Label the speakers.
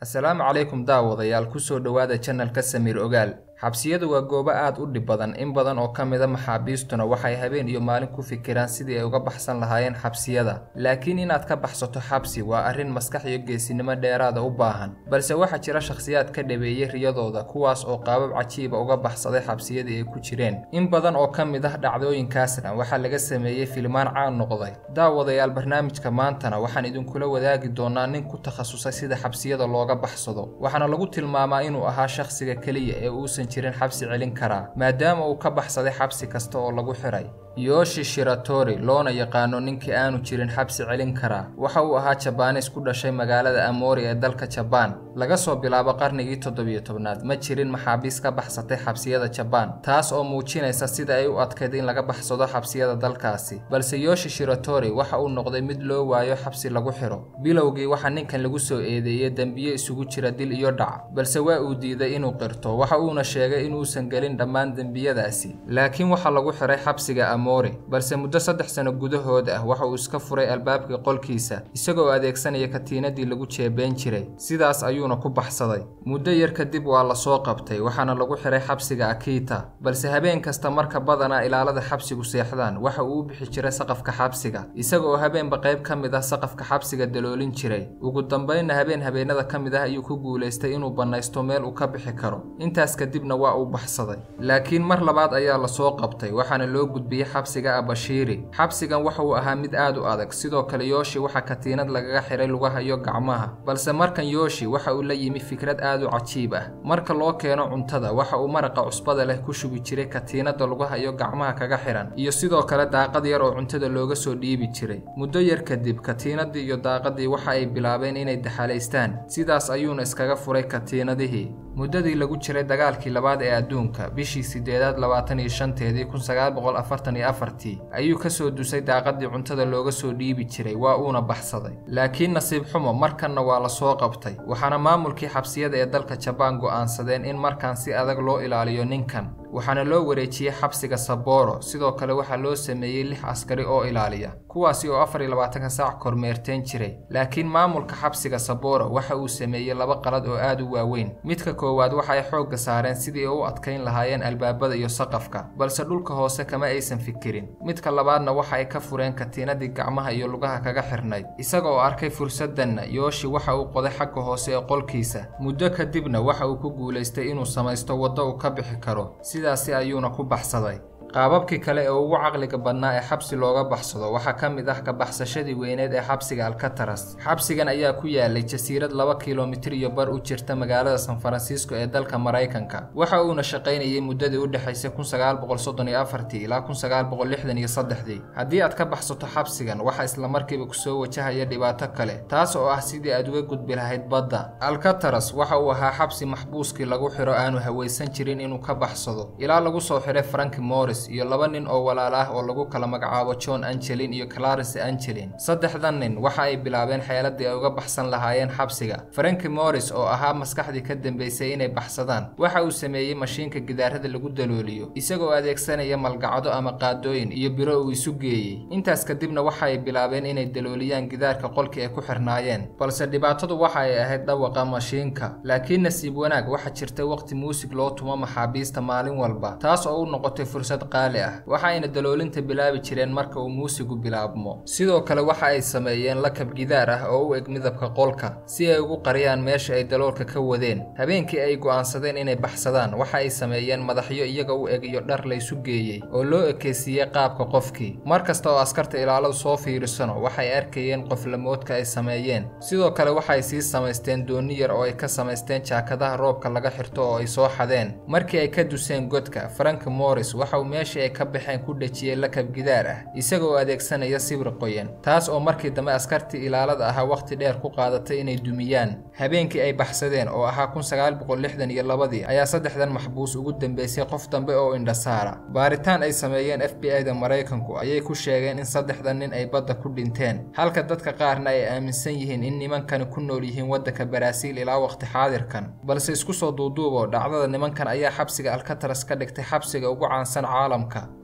Speaker 1: assalaamu calaykum daawadayaal kusoo dhowaada janalka samiir ogaal xabsiyadu waa goobo aad u dhib badan in badan oo ka mida maxaabiistuna waxay habeen iyo maalin ku fikiraan sidii ay uga baxsan lahaayeen xabsiyada laakiin inaad ka baxsato xabsi waa arrin maskax iyo geesinimo dheeraada u baahan balse waxaa jira shakhsiyaad ka dhabeeyey riyadooda kuwaas oo qaabab cajiiba uga baxsaday xabsiyadii ay ku jireen in badan oo ka mid ah dhacdooyinkaasna waxaa laga sameeyey filimaan caan noqday daawadayaal barnaamijka maantana waxaan idinkula wadaagi doonaa nin ku takhasusay sida xabsiyada looga baxsado waxaana lagu tilmaamaa inuu ahaa shakhsiga keliya ee uusan jirin xabsi celin karaa maadaama uu ka baxsaday xabsi kasta oo lagu xiray yoshi shiratori loona yaqaano ninkii aanu jirin xabsi celin karaa waxa uu ahaa jabaanis ku dhashay magaalada amori ee dalka jabaan laga soo bilaabo qarnigii toddobiyo tobnaad ma jirin maxaabiis ka baxsatay xabsiyada jabaan taas oo muujinaysa sida ay u adkayd in laga baxsado xabsiyada dalkaasi balse yoshi shiratori waxa uu noqday mid loo waayo xabsi lagu xiro bilowgii waxaa ninkan lagu soo eedeeyey dembiye isugu jira dil iyo dhac balse waa uu diiday inuu qirto waxa uuna sheegay inuusan gelin dhammaan dembiyadaasi laakiin waxaa lagu xiray xabsiga balse muddo saddex sano gudahood ah waxa uu iska furay albaabkii qolkiisa isagoo adeegsanaya katiinadii lagu jeebeen jiray sidaas ayuuna ku baxsaday muddo yar kadib waa la soo qabtay waxaana lagu xiray xabsiga akiita balse habeen kasta marka badanaa ilaalada xabsigu seexdaan waxa uu u bixi jiray saqafka xabsiga isaga oo habeenba qayb ka mid ah saqafka xabsiga daloolin jiray ugu dambaynna habeen habeenada ka mid ah ayuu ku guulaystay inuu bannaysto meel uu ka bixi karo intaas kadibna waa uu baxsaday laakiin mar labaad ayaa la soo qabtay waxaana loo gudbiyey xabsiga abashiiri xabsigan waxa uu ahaa mid aad u adag sidoo kale yooshi waxaa katiinad lagaga xiray lugaha iyo gacmaha balse markan yooshi waxa uu la yimi fikrad aad u cajiib ah marka loo keeno cuntada waxa uu maraqa cusbada leh ku shubi jiray katiinada lugaha iyo gacmaha kaga xihan iyo sidoo kale daaqad yar oo cuntada looga soo dhiibi jiray muddo yar kadib katiinadii iyo daaqadii waxa ay bilaabeen inay daxalaystaan sidaas ayuuna iskaga furay katiinadihii muddadii lagu jiray dagaalkii labaad ee adduunka bishii sideedaad labaatan iyo shanteedii kun sagaal boqol afartan iyo afartii ayuu ka soo dusay daaqadii cuntada looga soo dhiibi jiray waa uuna baxsaday laakiin nasiib xumo markanna waa la soo qabtay waxaana maamulkii xabsiyada ee dalka jabaan go'aansadeen in markan si adag loo ilaaliyo ninkan waxaana loo wareejiyey xabsiga saboro sidoo kale waxaa loo sameeyey lix askari oo ilaaliya kuwaasi oo afar iyo labaatanka saac kormeerteen jiray laakiin maamulka xabsiga saboro waxa uu sameeyey laba qalad oo aad u waaweyn midka koowaad waxa ay xoogga saareen sidii ay u adkayn lahaayeen albaabada iyo saqafka balse dhulka hoose kama aysan fikirin midka labaadna waxa ay ka fureen katiinadii gacmaha iyo lugaha kaga xirnayd isaga oo arkay fursaddanna yooshi waxa uu qoday xagga hoose ee qolkiisa muddo kadibna waxa uu ku guulaystay inuu samaysto waddo uu ka bixi karo sidaasi ayuuna ku baxsaday qaababkii kale ee ugu caqliga badnaa ee xabsi looga baxsado waxaa ka mid ah ka baxsashadii weyneed ee xabsiga alkataras xabsigan ayaa ku yaalay jasiirad laba kilomitir iyo bar u jirta magaalada san faransiisko ee dalka maraykanka waxa uuna shaqaynayay muddadii u dhexaysay kun sagaal boqol soddon iyo afartii ilaa kun sagaal boqol lixdan iyo saddexdii haddii aad ka baxsato xabsigan waxaa islamarkiiba kusoo wajahaya dhibaato kale taas oo ah sidii aad uga gudbi lahayd badda alkataras waxa uu ahaa xabsi maxbuuskii lagu xiro aanu hawaysan jirin inuu ka baxsado ilaa lagu soo xiray franki morris iyo laba nin oo walaal ah oo lagu kala magacaabo john angelin iyo clarence angelin saddexdan nin waxa ay bilaabeen xeeladii ay uga baxsan lahaayeen xabsiga franki morris oo ahaa maskaxdii ka dambeysay inay baxsadaan waxa uu sameeyey mashiinka gidaarada lagu dalooliyo isagoo adeegsanaya malgacdo ama qaadooyin iyo biro uu isu geeyey intaas kadibna waxa ay bilaabeen inay dalooliyaan gidaarka qolkii ay ku xirnaayeen balse dhibaatadu waxa ay ahayd dhawaqa mashiinka laakiin nasiib wanaag waxaa jirta waqti muusig loo tumo maxaabiista maalin walba taas oo u noqotay fursad waxayna daloolinta bilaabi jireen marka uu muusigu bilaabmo sidoo kale waxa ay sameeyeen lakab gidaar ah oo u eg midabka qolka si ay ugu qariyaan meesha ay daloolka ka wadeen habeenkii ay go'aansadeen inay baxsadaan waxa ay sameeyeen madaxyo iyaga u eg iyo dhar laysu geeyey oo loo ekeysiiyey qaabka qofkii mar kasta oo askarta ilaaladu soo fiirisano waxay arkayeen qoflamoodka ay sameeyeen sidoo kale waxay sii samaysteen dooni yar oo ay ka samaysteen jaakadaha roobka laga xirto oo ay soo xadeen markii ay ka duseen godka frank morris waxauu meeshii ay ka baxeen ku dhejiyey lakab gidaar ah isaga oo adeegsanaya sibir qoyan taas oo markii dambe askartii ilaalada ahaa wakhti dheer ku qaadatay inay dumiyaan habeenkii ay baxsadeen oo ahaa kun sagaal boqol lixdan iyo labadii ayaa saddexdan maxbuus ugu dambeysay qof dambe oo indhasaara baaritaan ay sameeyeen f b i da maraykanku ayay ku sheegeen in saddexdan nin ay badda ku dhinteen halka dadka qaarna ay aaminsan yihiin in nimankani ku nool yihiin waddanka baraaziil ilaa wakhti xaadirkan balse isku soo duuduubo dhacdada nimankan ayaa xabsiga alkataras ka dhigtay xabsiga ugu caansan caalamka